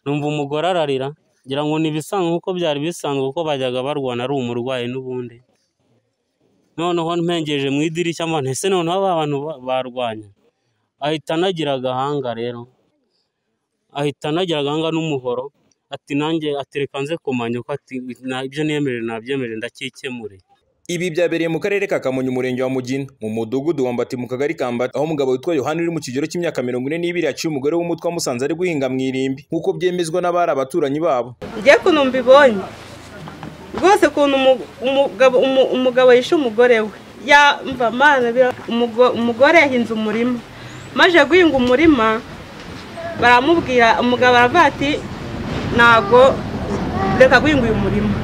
numva umugore ararira ngira ngo ni ibisanzwe kuko byari bisanzwe kuko bajyaga barwana ari umurwayi n'ubundi, noneho mpengeje mu idirishya mbona ese noneho ba bantu barwanye, ahita anagira agahanga rero, ahita anagira agahanga n'umuhoro, ati nanjye ati reka nze kumanya uko ibyo niyemerewe nabyemere ndakikemuriye. Ibi byabereye mu karere ka Kamonyi umurenge wa Mugina mu mudugudu wa Mbati mu kagari ka Mbati aho umugabo witwa Yohani uri mu kigero cy'imyaka mirongo ine n'ibiri yaciye umugore w'umutwe wamusanze ari guhinga mu irimbi nk'uko byemezwa n'abari abaturanyi babo njye ukuntu mbibonye rwose ukuntu umu- umugabo umu- umugabo yishe umugore we yamva mana bira- umugo- umugore yahinze umurima maze guhinga umurima baramubwira umugabo aravuga ati ntago reka guhinga uyu murima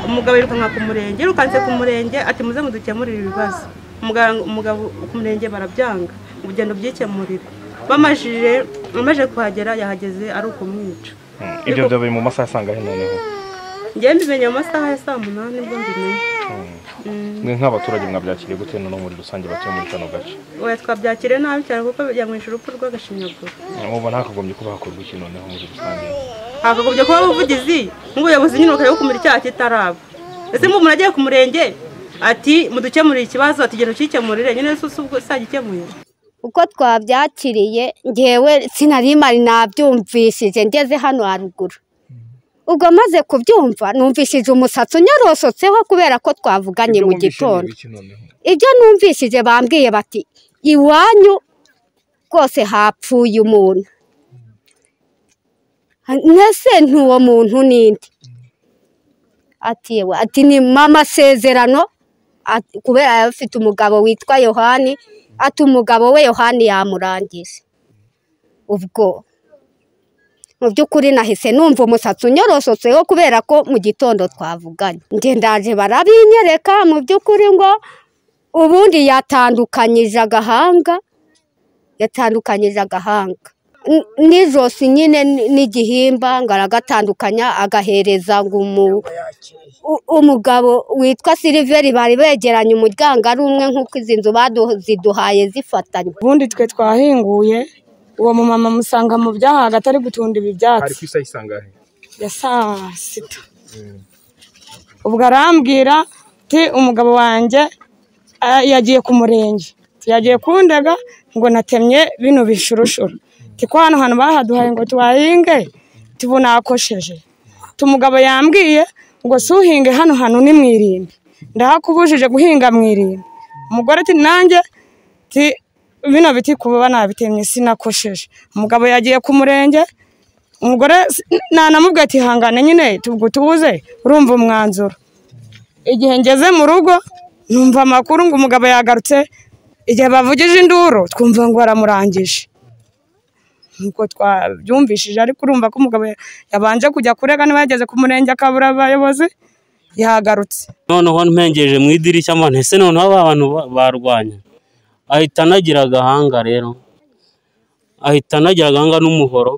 umugabo yirukanka ku murenge yirukanse ku murenge ati muze mudukemurire ibibazo Umuganga- umugabo ku murenge barabyanga ngo ugenda ubyikemurire bamajije amaze kuhagera yahageze ari ukumwica ibyo byabaye mu masaha asangahe noneho njyewe mbimenya mu masaha ya saa munani nibwo mbimenya mwe nk'abaturage mwabyakiriye gute noneho muri rusange batuye muri kano gace oya twabyakiriye nabi cyane kuko yamwishe urupfu rw'agashinyaguro mubona hakagombye kuba hakorwa iki noneho muri rusange hakagombye kuba ubuvugizi nk'ubuyobozi nyine bukareba kumira icyaha kitaraba ese mba umuntu agiye ku murenge ati mudukemurire ikibazo ati genda ukikemurire nyine se ubwo sagikemuye uko twabyakiriye ngewe sinari mari nabyumvishije ngeze hano haruguru ubwo maze kubyumva numvishije umusatsi unyorosotseho kubera ko twavuganye mu gitondo ibyo numvishije bambwiye bati iwanyu rwose hapfuye umuntu mbese ntuwo muntu n'indi ati "Yewe," ati ni amasezerano ati- kubera yari afite umugabo witwa yohani ati umugabo we yohani yamurangije ubwo mu by'ukuri nahise numva umusatsi unyorosotseho kubera ko mu gitondo twavuganye njye ndaje barabinyereka mu by'ukuri ngo ubundi yatandukanyije agahanga yatandukanyije agahanga N- n'ijosi nyine n- n'igihimba ngo aragatandukanya agahereza ngo umu- u- umugabo witwa siliveri bari begeranye umuryango ari umwe nk'uko izi nzu baziduhaye zifatanye ubundi twe twahinguye uwo mumama musanga mu byahaga atari gutunda ibi hari ku byatsi isaha isangahe ya saa sita ubwo arambwira ti umugabo wanjye ah, yagiye ku murenge Ti, yagiye kundega ngo natemye bino bishurushuru ti ko hano hantu bahaduhaye ngo tuhahinge tubunakosheje umugabo yambwiye ngo si uhinge hano hantu ni mu irimbi ndahakubujije guhinga mu irimbi umugore ati nanjye ti bino biti kuba nabitemye sinakosheje umugabo yagiye ku murenge umugore s- nanamubwira ati hangane nyine tubwo tubuze urumva umwanzuro igihe ngeze mu rugo numva amakuru ngo umugabo yagarutse igihe bavugije induru twumva ngo baramurangije nuko twabyumvishije ariko urumva ko umugabo yabanje kujya kurega niba yageze ku murenge akabura abayobozi yagarutse noneho mpengeje mu idirishya mbona ese noneho ba bantu ba- barwanye, ahita anagira agahanga rero, ahita anagira agahanga n'umuhoro,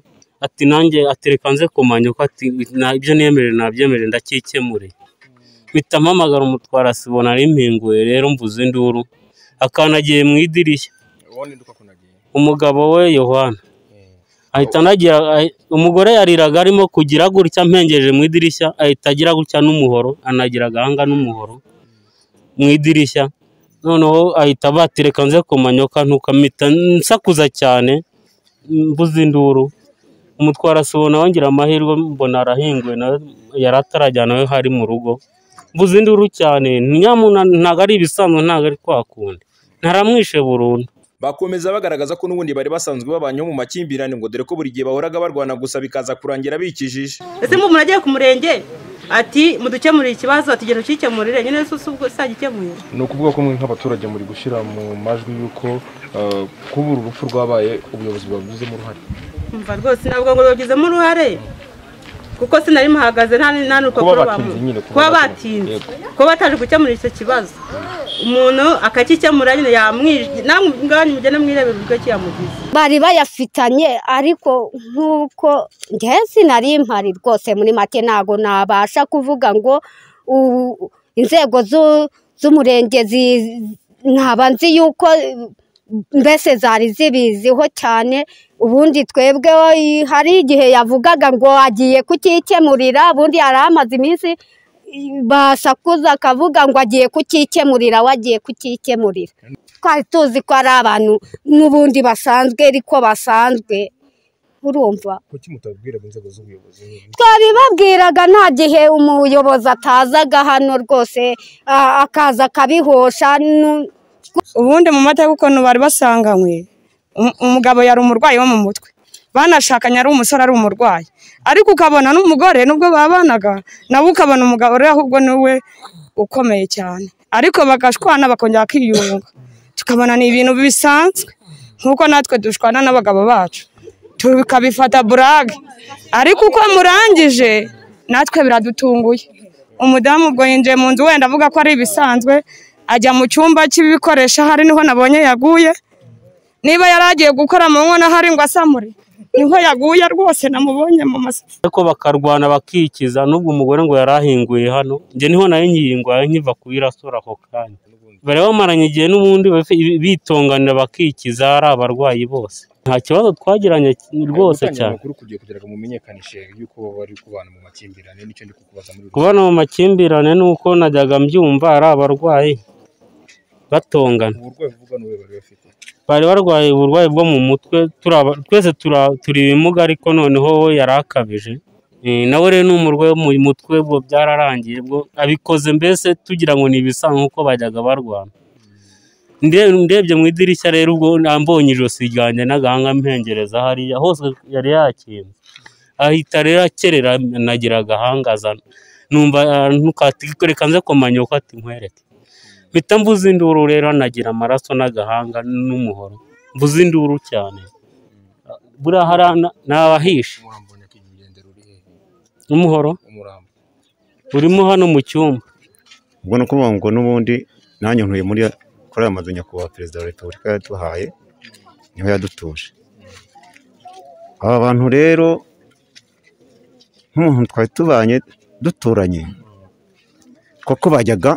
ati nanjye ati reka nze kumanya uko ati na- ibyo niyemerewe nabyemere ndakikemuriye, mpita mpamagara umutwara sibona ari mpinguye rero mvuze induru, akanagiye mu idirishya, umugabo we Yohana ahita anagira ahi- umugore yariraga arimo kugira gutya mpengeje mu idirishya ahita agira gutya n'umuhoro anagira agahanga n'umuhoro mu idirishya noneho ahita batereka nze kumanyoka ntukamita nsakuza cyane mbuze induru umutwara subona wongera amahirwe mbona arahinguwe nawe yari atarajyana we hari mu rugo mbuze induru cyane nyamuna ntabwo ari ibisanzwe ntabwo ari kwa kundi ntaramwishe burundu bakomeza bagaragaza ko n'ubundi bari basanzwe babanyeho mu makimbirane ngo dore ko buri gihe bahoraga barwana gusa bikaza kurangira bikijije ese mba umuntu agiye ku murenge ati mudukemurire ikibazo ati genda ukikemurire nyine se ubwo sagikemuye ni ukuvuga ko mwe nk'abaturage muri gushyira mu majwi y'uko eh, kuba uru rupfu rwabaye ubuyobozi bwabigizemo uruhare umva rwose ntabwo ngo babigizemo uruhare kuko sinari muhagaze nta nta n'urupapuro Kuba bamu- batinze nyine, kuba kuba batinze. batinze kuba bataje gukemura icyo kibazo umuntu akakikemura nyine yamwije namwe ubwanyu mugende mwirebera uburyo kiyamugize bari bayafitanye ariko nk'uko njyewe sinari mpari rwose muri make ntabwo nabasha kuvuga ngo u- inzego z'u- z'umurenge zi- ntaba nzi yuko mbese zari zibiziho cyane ubundi twebweho i- hari igihe yavugaga ngo agiye kukikemurira ubundi yari amaze iminsi i- basakuza akavuga ngo agiye kukikemurira we agiye kukikemurira twari tuzi ko ari abantu n'ubundi basanzwe ariko basanzwe urumva kuki mutabwiraga inzego z'ubuyobozi twabibabwiraga nta gihe umuyobozi atazaga hano rwose a- akaza akabihosha nu- ubundi mu mateka ukuntu bari basanganywe um- umugabo yari umurwayi wo mu mutwe banashakanye ari umusore ari umurwayi ariko ukabona n'umugore nubwo babanaga nawe ukabona umugabo rero ahubwo niwe ukomeye cyane ariko bagashwana bakongera bakiyunga tukabona ni ibintu bisanzwe nk'uko natwe dushwana n'abagabo bacu tukabifata burage ariko uko murangije natwe biradutunguye umudamu ubwo yinjiye mu nzu wenda avuga ko ari ibisanzwe ajya mu cyumba cy'ibikoresho ahari niho nabonye yaguye niba yari agiye gukora mu nkono ahari ngo asamure niho yaguye rwose namubonye mu masafuriya ariko bakarwana bakikiza n'ubwo umugore ngo yari ahinguye hano njye niho nayo nyihinguye nkiva kuyirasura ako kanya bari bamaranye igihe n'ubundi bafi- bitonganira bakikiza ari abarwayi bose nta kibazo twagiranye rwose cyane amakuru kugira kugira ngo mumenyekanishe yuko bari kubana mu makimbirane nicyo ndi kukubaza muri kubona mu makimbirane ni uko najyaga mbyumva ari abarwayi batongana uburwayi buvugwa n'ubuhe bari bafite bari barwaye uburwayi bwo mu mutwe turi aba- twese tura- turi ibimuga ariko noneho we yari akabije Eh, nawe rero ni umurwayi wo mu mutwe bwo byararangiye bwo abikoze mbese tugira ngo ni ibisanzwe kuko bajyaga barwana Nde- ndebye mu idirishya rero ubwo mbonye ijosi ryanjye n'agahanga mpengereza hariya hose yari yakinze ahita rero akerera nagira agahangaza numva ah, ntukati reka nze komanya uko ati nkwereke mpita mbuze induru rero nagira amaraso n'agahanga n'umuhoro mbuze induru cyane buriya hari ana- nabahishe umurambo nyakwigendera uri hehe umuhoro umurambo urimo hano mu cyumba ubwo ni ukuvuga ngo n'ubundi nanjye ntuye muri kuri aya mazu nyakubahwa perezida wa repubulika yaduhaye niho yadutuje aba bantu rero nk'umuntu twari tubanye duturanye kuko bajyaga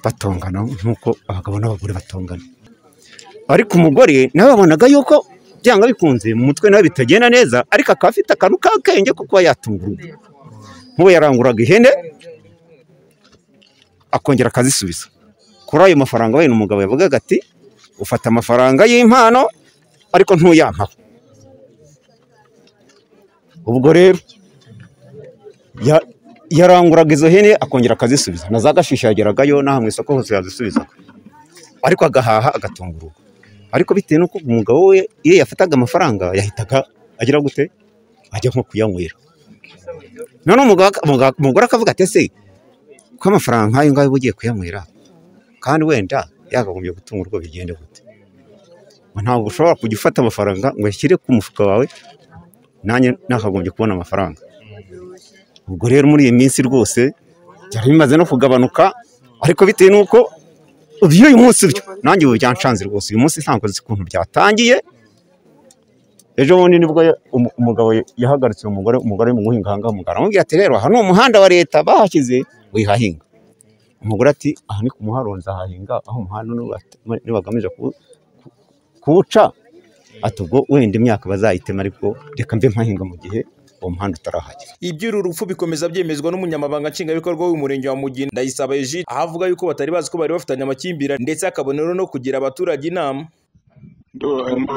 batongana nk'uko abagabo n'abagore batongana ariko umugore nawe wabonaga yuko byanga bikunze mu mutwe nawe bitagenda neza ariko akaba afite akantu k'akenge ko kuba yatunga urugo nk'ubu yaranguraga ihene akongera akazisubiza kuri ayo mafaranga we umugabo yavugaga ati ufata amafaranga y'impano ariko ntuyampaho ubwo rero ya- yaranguraga izo hene akongera akazisubiza na za gashishi yageragayo n'aha mu isoko hose yazisubizaga ariko agahaha agatunga urugo ariko bitewe n'uko umugabo we iyo yafataga amafaranga yahitaga agira gute ajya nko kuyanywera none umugabo- umugabo- umugore akavuga ati ese ko amafaranga nk'ayo ngayo uba ugiye kuyanywera kandi wenda yakagombye gutunga urugo bigende gute Ngo ntabwo ushobora kujya ufata amafaranga ngo uyashyire ku mufuka wawe nanjye nakagombye kubona amafaranga ubwo rero muri iyi minsi rwose byari bimaze no kugabanuka ariko bitewe n'uko by'uyu munsi byo nanjye ubu byanshanze rwose uyu munsi ntabwo nzi ukuntu byatangiye ejo bundi nibwo ya- umu- umugabo yahagaritse umugore umugore ari mu guhinga ahangaha umugabo aramubwira ati rero aha ni umuhanda wa leta bahashyize wihahinga umugore ati aha ni ku muharonzi ahahinga aho umuhanda niba- nibagamije kuwu- ku- kuwuca ati ubwo wenda imyaka bazayitema ariko reka mbe mpahinga mu gihe uwo muhanda utarahagera iby'uru rupfu bikomeza byemezwa n'umunyamabanga nshingwabikorwa w'umurenge wa mugina ndayisaba egide aho avuga yuko batari bazi ko bari bafitanye amakimbirane ndetse akabonero no kugira abaturage inama Ndo- em-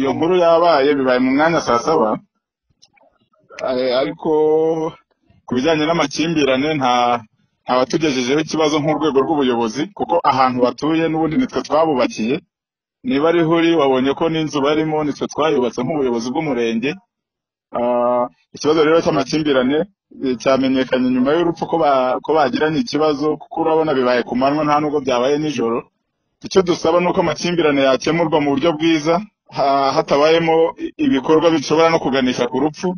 iyo nkuru yabaye bibaye mu mwanya saa saba Eh, ariko ku bijyanye n'amakimbirane nta nta watugejejeho ikibazo nk'urwego rw'ubuyobozi kuko ahantu batuye n'ubundi nitwe twabubakiye niba ariho uri wabonye ko n'inzu barimo nitwe twayubatse nk'ubuyobozi bw'umurenge Ah, ikibazo rero cy'amakimbirane eh, cyamenyekanye nyuma y'urupfu ko ba- ko bagiranye ikibazo kuko urabona bibaye ku manywa nta nubwo byabaye nijoro icyo dusaba ni uko amakimbirane yakemurwa mu buryo bwiza ha- hatabayemo i- ibikorwa bishobora no kuganisha ku rupfu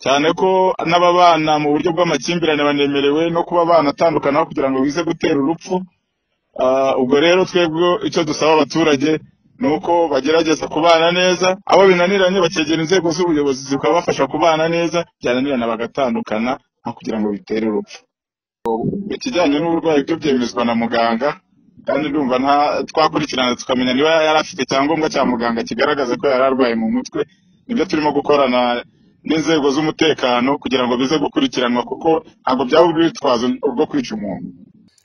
cyane ko n'ababana mu buryo bw'amakimbirane banemerewe no kuba banatandukana kugira ngo bize gutera urupfu Ah, ubwo rero twebwe icyo dusaba abaturage ni uko bagerageza kubana neza abo binaniranye bakegera inzego z'ubuyobozi zikabafasha kubana neza byananirana bagatandukana nta kugira ngo bitere urupfu ikijyanye n'uburwayi byo byemezwa na muganga kandi ndumva nta twakurikirana tukamenya niba yari afite icyangombwa cya muganga kigaragaza ko yari arwaye mu mutwe nibyo turimo gukorana n'inzego z'umutekano kugira ngo bize gukurikiranwa kuko ntabwo byaba urwitwazo rwo kwica umuntu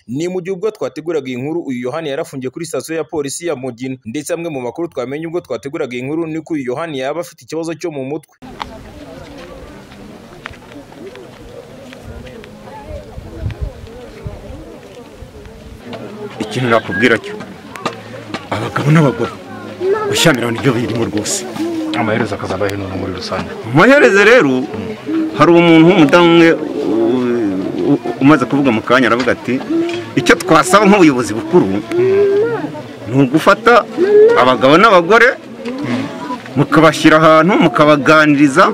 ni mu gihe ubwo twateguraga iyi nkuru uyu yohani yarafungiye kuri sitasiyo ya polisi ya mugina ndetse amwe mu makuru twamenye ubwo twateguraga iyi nkuru ni ko uyu yohani yaba afite ikibazo cyo mu mutwe ikintu nakubwira cyo abagabo n'abagore gushyamirana nibyo birimo rwose amaherezo akazaba hino muri rusange amaherezo rero hari umuntu w'umudamu umwe u- u- umaze kuvuga mu kanya aravuga ati icyo twasaba nk'ubuyobozi bukuru ni ugufata abagabo n'abagore mukabashyira ahantu mukabaganiriza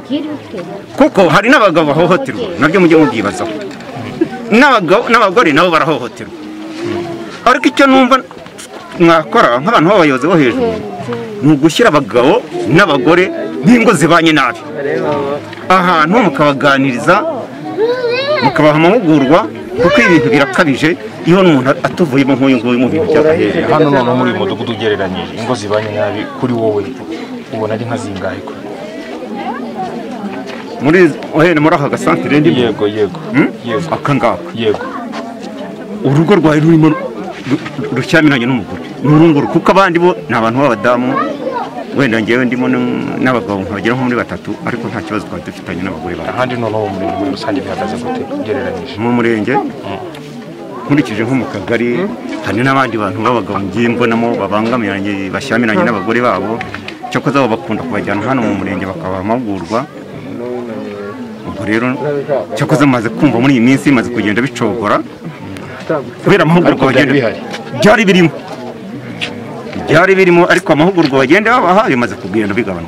kuko hari n'abagabo bahohoterwa nabyo mujye mubyibazaho n'abagabo- n'abagore nabo barahohoterwa ariko icyo numva mwakora nk'abantu b'abayobozi bo hejuru ni ugushyira abagabo n'abagore n'ingo zibanye nabi ahantu mukabaganiriza mukabaha amahugurwa kuko ibintu birakabije iyo n'umuntu atuvuyemo nk'uyu nguyu mu bintu by'agaherezo hano noneho muri uyu mudugudu ugereranyije ingo zibanye nabi kuri wowe ubona ari nka zingahe ko muri ohene muri aka gasantere ndimo yego yego Hmm? yego aka ngaka yego urugo rwawe rurimo ru- rushyamiranye n'umugore n'urunguru kuko abandi bo ni abantu b'abadamu wenda ngewe ndimo n- n'abagabo nkabagera nko muri batatu ariko nta kibazo twari dufitanye n'abagore bawe ahandi noneho mu murenge muri rusange bihagaze gute ugereranyije mu murenge nkurikije nko mu kagari hari n'abandi bantu b'abagabo ngiye mbonamo babangamiye bashyamiranye n'abagore babo cyakoze baba bakunda kubajyana hano mu murenge bakabaha amahugurwa ubwo rero cyakoze maze kumva muri iyi minsi bimaze kugenda bicogora kubera amahugurwa Ariko byari bagenda bihari. byari birimo byari birimo ariko amahugurwa bagenda babaha bimaze kugenda bigabanuka